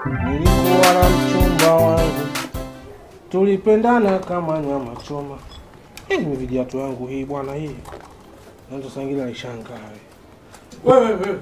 nilikuwa na mchumba wangu, tulipendana kama nyama choma. Hii ni vijiatu yangu hii bwana, hii naanza saa ingine naishangaa wewe wewe.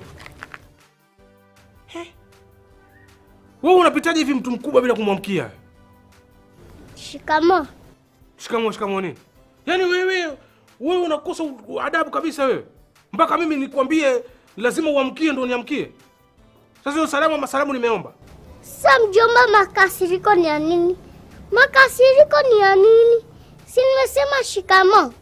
He? Wewe unapitaje hivi mtu mkubwa bila kumwamkia? Shikamo. Shikamoo, shikamoo nini? Yaani wewe wewe unakosa u- adabu kabisa wewe. Mpaka mimi nikwambie lazima uamkie ndo niamkie. Sasa hiyo salamu ama salamu nimeomba. Sa mjomba, makasiriko ni ya nini? Makasiriko ni ya nini? Si nimesema shikamo.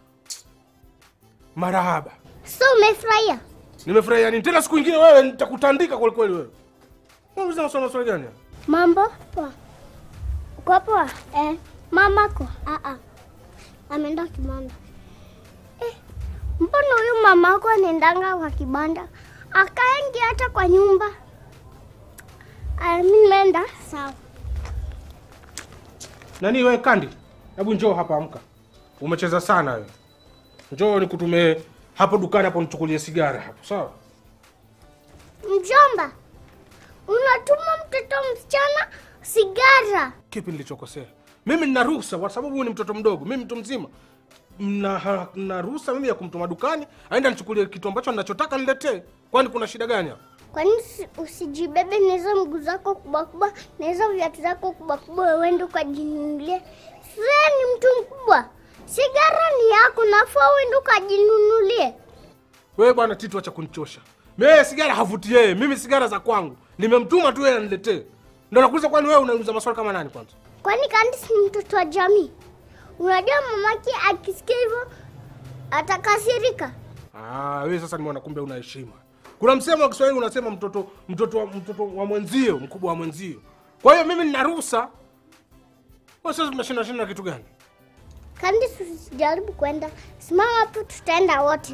Marahaba. So umefurahia? Nimefurahia nini? Tena siku nyingine wewe nitakutandika kweli kweli wewe. Wewe unasema swali swali gani? haya? Mambo poa. Uko poa? Eh, mamako? Ah ah. Ameenda kibanda. Eh, mbona huyu mamako anaendanga kwa kibanda? Akaengi hata kwa nyumba. Ah, mimi nimeenda. Sawa. Nani wewe Kandi? Hebu njoo hapa amka. Umecheza sana wewe. Njoo nikutume hapo dukani hapo nichukulie sigara hapo, sawa? Mjomba, unatuma mtoto msichana sigara. Kipi nilichokosea? Mimi nina ruhusa kwa sababu huyu ni mtoto mdogo, mimi mtu mzima. Na na ruhusa mimi ya kumtuma dukani, aenda nichukulie kitu ambacho ninachotaka niletee. Kwani kuna shida gani hapa? Kwani usi- usijibebe na hizo mguu zako kubwa kubwa na hizo viatu zako kubwa kubwa uende ukajinunulie? Sasa ni mtu mkubwa, sigara ni yako, nafaa uende ukajinunulie. Wewe bwana Tito, acha kunichosha. Mimi sigara havuti yeye, mimi sigara za kwangu. Nimemtuma tu yeye aniletee. Ndio nakuuliza, kwani wewe unauliza maswali kama nani kwanza? Kwani Candice ni mtoto wa jamii? Unajua mamake akisikia hivyo atakasirika. Ah, wewe sasa nimeona kumbe una heshima. Kuna msemo wa Kiswahili unasema mtoto mtoto wa, mtoto wa mwenzio, mkubwa wa mwenzio. Kwa hiyo mimi nina ruhusa. Wewe sasa tunashinda shinda kitu gani? Candice, usijaribu kwenda, simama hapo, tutaenda wote.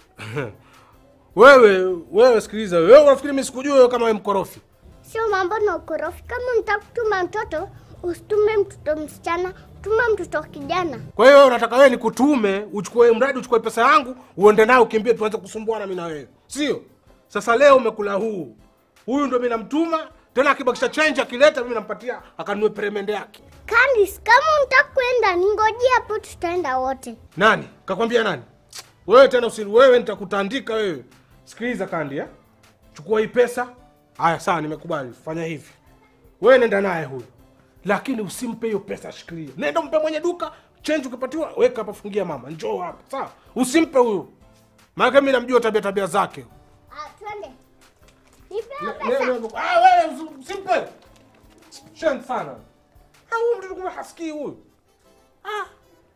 Wewe wewe sikiliza, wewe unafikiri mimi sikujua wewe kama wewe mkorofi? Sio mambo na ukorofi. Kama unataka kutuma mtoto, usitume mtoto msichana, tuma mtoto kijana. Kwa hiyo wewe unataka wewe nikutume, uchukue mradi uchukue pesa yangu, uende nayo ukimbie tuanze kusumbuana mimi na wewe. Sio? Sasa leo umekula huu. Huyu ndio mimi namtuma, tena akibakisha change akileta mimi nampatia akanunue peremende yake. Candice, kama unataka kwenda, ningojea hapo, tutaenda wote. Nani? Kakwambia nani? Wewe tena usi wewe nitakutandika wewe. Sikiliza Kandi ya. Chukua hii pesa. Haya sawa nimekubali. Fanya hivi. Wewe nenda naye huyu. Lakini usimpe hiyo pesa shikilia. Nenda mpe mwenye duka, change ukipatiwa, weka hapa fungia mama. Njoo hapa. Sawa? Usimpe huyu. Maana mimi namjua tabia tabia zake. Ah, twende. Nipe hiyo Ne- pesa. ne- Ah wewe usi- usimpe. Shen sana. Ah huyu mtoto kumbe hasikii huyu. Ah.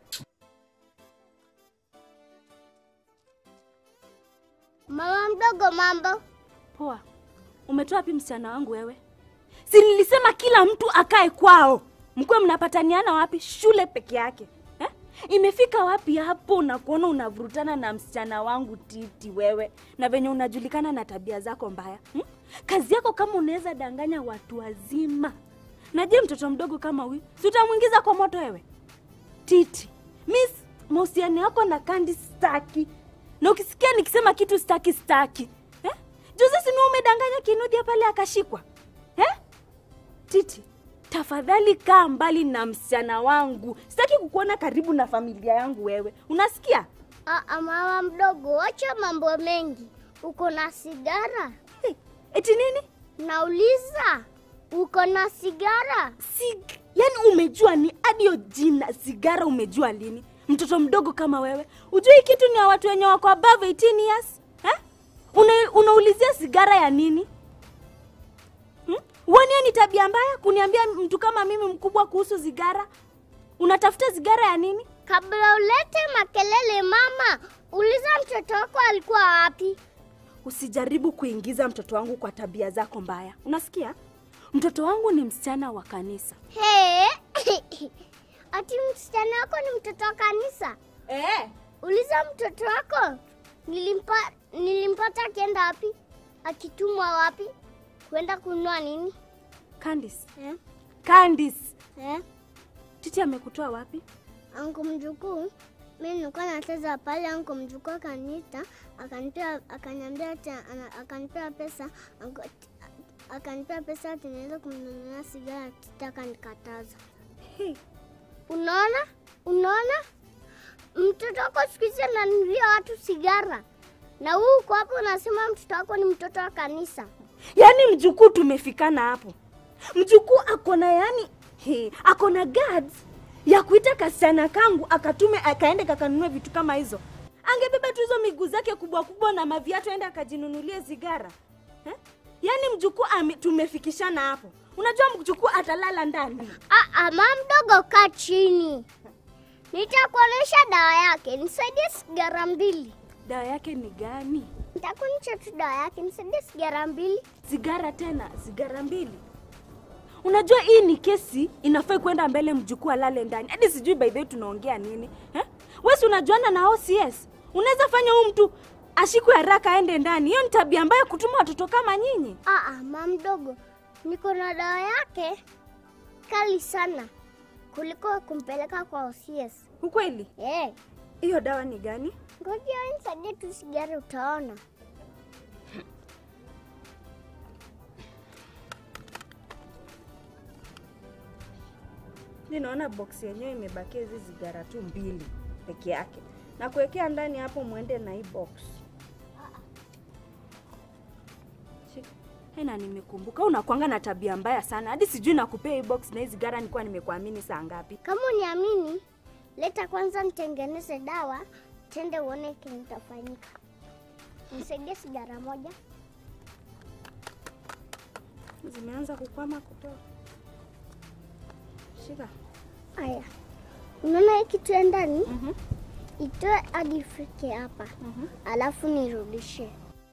Mama mdogo, mambo. Poa. Umetoa wapi msichana wangu wewe? Si nilisema kila mtu akae kwao. Mkuwe mnapataniana wapi? Shule peke yake. Eh? Imefika wapi hapo na kuona unavurutana na msichana wangu Titi wewe na venye unajulikana na tabia zako mbaya. Hmm? Kazi yako kama unaweza danganya watu wazima. Na je, mtoto mdogo kama huyu, si utamwingiza kwa moto wewe? Titi, miss mahusiano yako na Kandi staki, na ukisikia nikisema kitu staki staki eh? Juzi si ni umedanganya Kinuthia pale akashikwa eh? Titi, tafadhali kaa mbali na msichana wangu, sitaki kukuona karibu na familia yangu wewe, unasikia? Ah, ah, mama mdogo, wacha mambo mengi. Uko na sigara? Hey, eti nini? Nauliza, uko na sigara? Sig yani umejua ni hadi hiyo jina sigara umejua lini? Mtoto mdogo kama wewe ujui kitu ni ya watu wenye wako above 18 years eh? Una, unaulizia sigara ya nini hmm? Uoni hiyo ni tabia mbaya kuniambia mtu kama mimi mkubwa kuhusu sigara? Unatafuta sigara ya nini? Kabla ulete makelele, mama, uliza mtoto wako alikuwa wapi? Usijaribu kuingiza mtoto wangu kwa tabia zako mbaya, unasikia? Mtoto wangu ni msichana wa kanisa He, ati msichana wako ni mtoto wa kanisa? eh. Uliza mtoto wako nilimpa, nilimpata akienda wapi, akitumwa wapi, kwenda kununua nini Candice, eh? Candice, Eh? Titi amekutoa wapi? Anko mjukuu, mi nilikuwa nacheza pale, anko mjukuu akanita akanipea, akaniambia ati ana- akanipea pesa anko, akanipea pesa ati niweze kumnunulia sigara, akitaka nikataza. Unaona, unaona, mtoto wako siku hizi ananunulia watu sigara, na huu uko hapo unasema mtoto wako ni mtoto wa kanisa. yaani mjukuu tumefikana hapo mjukuu akona yani he, akona guards ya kuita kasichana kangu akatume akaende kakanunue vitu kama hizo angebeba tu hizo miguu zake kubwa kubwa na maviatu aende akajinunulie sigara eh? yaani mjukuu ame- tumefikishana hapo unajua mjukuu atalala ndani Aa, mama mdogo, kaa chini, nitakuonyesha dawa yake. Nisaidie sigara mbili, dawa yake ni gani nitakuonyesha tu dawa yake. Nisaidie sigara mbili. sigara tena sigara mbili unajua hii ni kesi inafai kwenda mbele mjukuu alale ndani hadi sijui by the way tunaongea nini eh? wesi unajuana na OCS unaweza fanya huu mtu ashikwe haraka aende ndani hiyo ni tabia mbaya kutuma watoto kama nyinyi Aa, mama mdogo, niko na dawa yake kali sana kuliko kumpeleka kwa OCS. ukweli Eh, hiyo dawa ni gani ngoja wewe nisaidie tu sigara, utaona. mi naona box yenyewe imebakia hizi sigara tu mbili peke yake na kuwekea ndani hapo mwende na hii box Shika. Hey, na nimekumbuka unakwanga na tabia mbaya sana hadi sijui nakupea hii box na hii sigara nilikuwa nimekuamini saa ngapi Kama uniamini, leta kwanza nitengeneze dawa, tende uone kile kitafanyika. Nisaidie sigara moja. zimeanza kukwama kutoa shika Aya, unaona hii kitu ya ndani, Mhm. itoe hadi ifike hapa, Mhm. alafu nirudishe.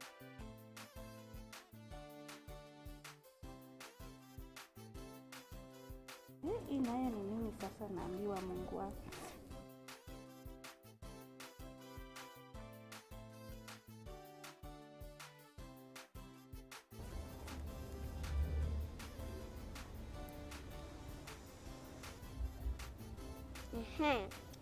Eh, hii nayo ni nini sasa naambiwa mungu wake Ehe.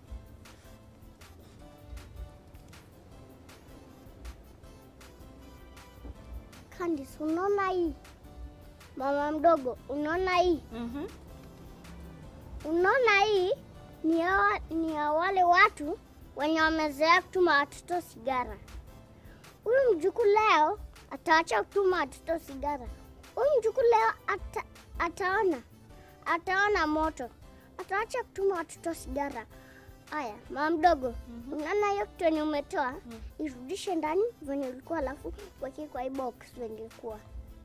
Candice, unaona hii? Mama mdogo, unaona hii? mm-hmm. Unaona hii ni ya, ni ya wale watu wenye wamezoea kutuma watoto sigara. Huyu mjukuu leo ataacha kutuma watoto sigara. Huyu mjukuu leo ata, ataona ataona moto, ataacha kutuma watoto sigara. Aya, mama mdogo, unaona hiyo kitu yenye umetoa irudishe ndani venye ulikuwa, alafu weke kwa hii box venye ilikuwa.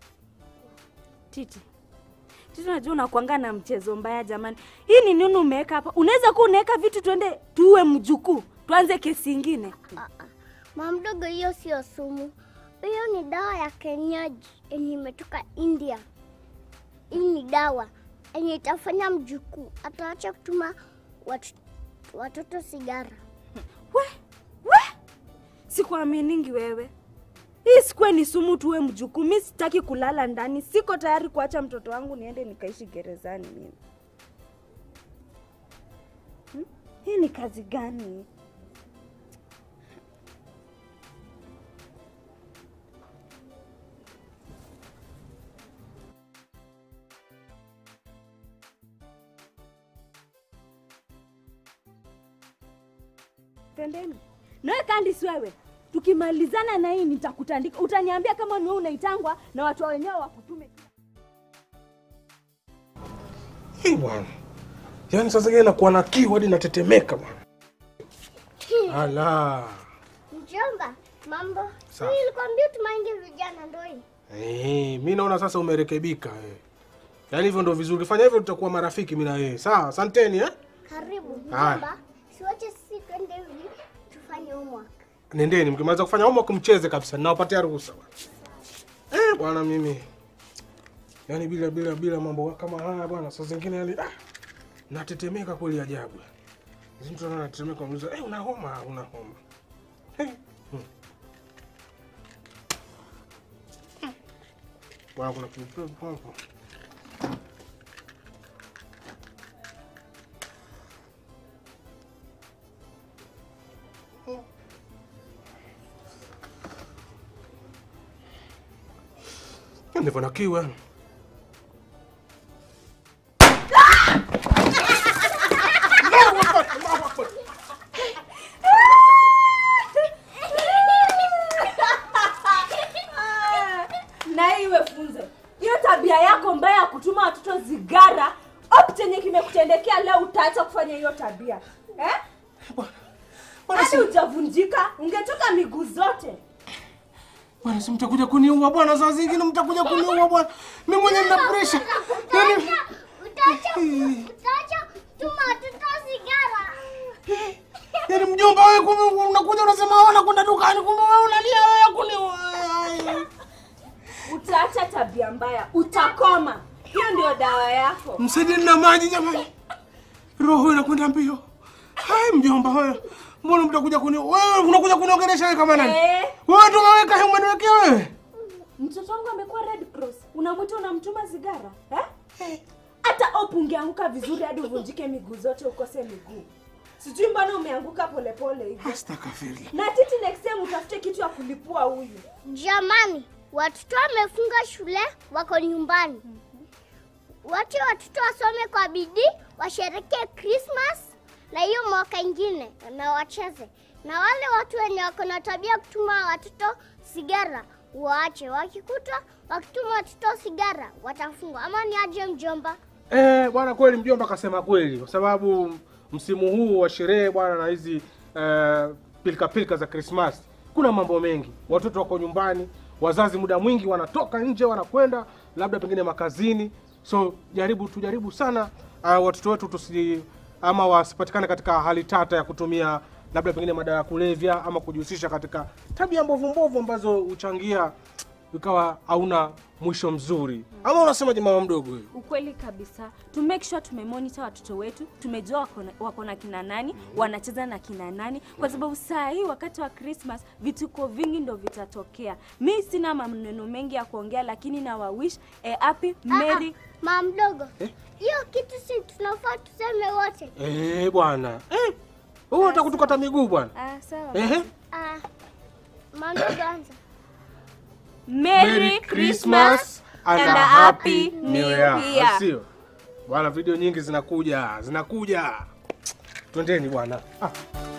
Titi, Titi, unajua unakuanga na mchezo mbaya jamani. Hii ni nini umeweka hapa? Unaweza kuwa unaweka vitu tuende tuue mjukuu, tuanze kesi ingine. Ah, ah. Mama mdogo, hiyo sio sumu, hiyo ni dawa ya kienyeji yenye imetoka India. Hii ni dawa yenye itafanya mjukuu ataacha kutuma watu, watoto sigara. We, we, sikuaminingi wewe. Hii sikuwe ni sumu tuwe mjukuu. Mi sitaki kulala ndani, siko tayari kuacha mtoto wangu niende nikaishi gerezani mimi. Hmm? Hii ni kazi gani? Twendeni. Nawe Candice wewe, tukimalizana na hii nitakutandika. Utaniambia kama ni wewe unaitangwa na watu wa wenyewe wakutume. Hii bwana, yaani sasa ingine nakuwa na kiu hadi natetemeka bwana. Ala, Mjomba, mambo? Sawa. Hii nilikwambia tumaingie vijana ndo hii. eh, mi naona sasa umerekebika eh. Yaani hivyo ndo vizuri, fanya hivyo tutakuwa marafiki mimi na wewe. Sawa, asanteni eh. Karibu Haya. mjomba, siwache sisi twende hivi tufanye homework. Nendeni, mkimaliza kufanya homework mcheze kabisa, ninawapatia ruhusa bwana. Eh, bwana mimi yaani bila bila bila mambo kama haya bwana, saa zingine yani ah, natetemeka kweli ajabu. Hizi mtu anaona anatetemeka, muuliza eh, una homa? Una homa? Eh, hmm. Bwana, kuna kiupepo hapo. nipo na kiu yani. na iwe funzo hiyo tabia yako mbaya ya kutuma watoto zigara op chenye kimekutendekea leo utaacha kufanya hiyo tabia eh? Bwana hadi si, ujavunjika ungetoka miguu zote bwana si mtakuja kuniua bwana, saa zingine mtakuja kuniua bwana. Mimi mwenyewe nina pressure. Yaani Utaacha utaacha tuma watoto sigara. yaani mjomba wewe kumbe unakuja unasema wewe unakwenda dukani kumbe wewe unalia wewe ya kuniua. utaacha tabia mbaya utakoma hiyo ndio dawa yako Msaidie na maji jamani. Roho inakwenda mbio. Hai mjomba wewe. Mbona mtakuja kuni wewe unakuja kuniongelesha wewe kama nani? Eh. Wewe ndio umeweka hiyo umeniwekea wewe. mtoto wangu amekuwa red cross unamwita unamtuma sigara eh? hata op ungeanguka vizuri hadi uvunjike miguu zote ukose miguu sijui mbona umeanguka polepole hivi Astaghfirullah. na titi next time utafute kitu ya kulipua huyu Jamani, watoto wamefunga shule, wako nyumbani. Wache watoto wasome kwa bidii, washerekee Christmas na hiyo mwaka ingine na wacheze. Na wale watu wenye wako na tabia ya kutuma watoto sigara waache, wakikuta wakituma watoto sigara watafungwa. Ama ni aje mjomba? Eh, bwana kweli mjomba kasema kweli kwa sababu msimu huu wa sherehe bwana na hizi eh, pilika pilika za Christmas kuna mambo mengi. Watoto wako nyumbani, wazazi muda mwingi wanatoka nje wanakwenda labda pengine makazini. So jaribu tujaribu sana uh, watoto wetu tusi ama wasipatikane katika hali tata ya kutumia labda pengine madawa ya kulevya ama kujihusisha katika tabia mbovu mbovu ambazo huchangia ikawa hauna mwisho mzuri. Ama unasemaje mama mdogo huyu? ukweli kabisa to make sure tumemonitor watoto wetu tumejua wako na- wako na kina nani wanacheza na kina nani kwa sababu saa hii wakati wa christmas vituko vingi ndo vitatokea mi sina maneno mengi ya kuongea lakini na wawish a happy merry Mama mdogo, Eh? hiyo kitu si tunafaa tuseme wote. Eh, bwana. Eh. Wewe unataka kutukata miguu bwana? ah, sawa Eh. Ah, mama mdogo anza. merry christmas and a happy new year Sio. Bwana video nyingi zinakuja, zinakuja. Twendeni bwana. Ah.